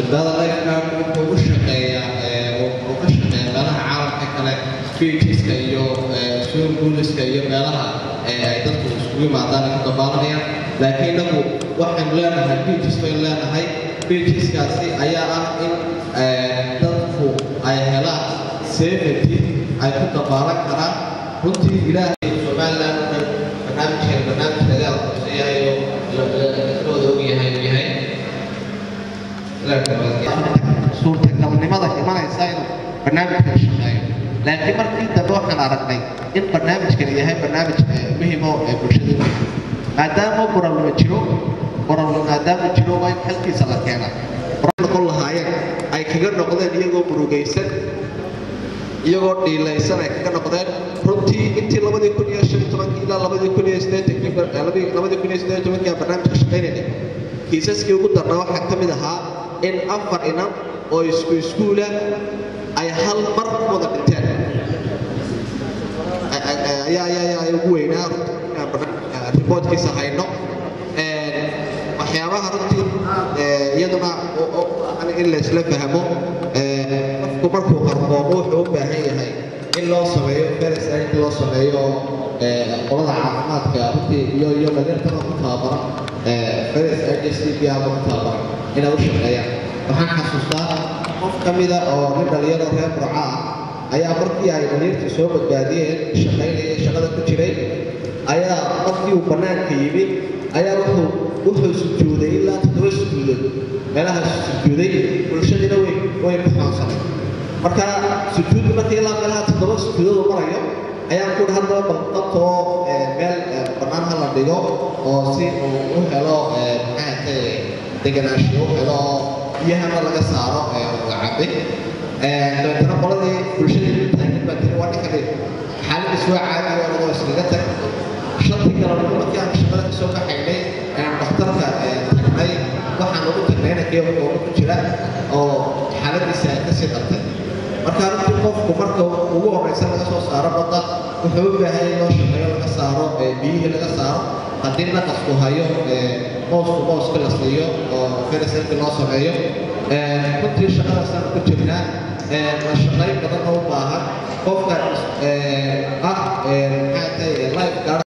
badbaada lifeguard wuxuu u shaqeeyaa wuxuu ka shaqeeyaa meelaha caalamka kale beacheska iyo swimming poolska iyo meelaha ay dadku isugu yimaadaan ay ku dabaalanayaan laakiin inagu waxaynu leenahay beaches baynu leenahay beacheskaasi ayaa ah in dadku ay helaan safety ay ku dabaalan karaan runtii ilaahay somaliland barnaamijkan barnaamij dagaal qorsheeyahay oo looda ogyahay uu yahay suurtagalnimada imanaysa inuu barnaamijkan shaqeeyo laakiin markii dambe waxaan aragnay in barnaamijkan yahay barnaamij muhiim oo ee bulshada maadaama qoralnimo jiro qoral maadaama jiro waa in halkiisa la keenaa noqon lahaayeen ay kaga noqdeen iyagoo murugaysan iyagoo dhiilaysan ay kaga noqdeen runtii intii labadii kun iyo shan tobankii ilaa labadii kun iyo siddeetankii labadii kun iyo siddeed tobankii aan barnaamijka shaqaynaynay kiisaskii ugu darnaa waxaa ka mid ahaa in afar inan oo isku iskuula ay hal mar wada dhinteen ayaa ayaa ugu weynaa riboodkiisa hayno waxyaabaha runtii iyaduna in laysla fahmo qofku markuu qarqoomo wuxuu u baahan yahay in loo sameeyo feresa in loo sameeyo qolada caafimaadka runtii iyo iyo dhalinyartana ku tababaran feres idcb ama ku tababaran inay u shaqeeyaan waxaan xasuustaa qof ka mida oo nin dhalinyaro reer burca ah ayaa markii ay dhalinyartii soo badbaadiyeen shaqaynaya shaqada ku jiray ayaa markii uu bannaanka yimi ayaa wuxuu wuxuu sujuuday ilaa toddoba sujuudood meelahaas sujuuday bulshadiina way way ku xoonsanay marka sujuuddu markii ilaa meelaha toddoba sujuudood uu marayo ayaan ku haddaba balqabtoo meel bannaan ha la dhigo oo si uu u helo maxaatay deganaanshiyo u helo biyahana laga saaro la cabe dabeetana qoladii bulshadii taagan baa tiri waa ninkani xaaladiis waa caadi waa lagoo iskaga tag shantii galabnimo markii aan shaqada kasoo baxaynay aan dhakhtarka tagnay waxaan ugu tagnay inankii ooga ku jira oo xaaladiisa ay kasii dartay marka runtii qofku marka ugu horeysa laga soo saaro badda wuxuu u baahan in loo shaqeeyo laga saaro biyihii laga saaro haddii naqasku hayo moosku mooska la siiyo oo ferisanki loo sameeyo runtii shaqadaasaan ku jirnaa la shaqayn badan oo u baahan qofka ah maxaa tahay life guard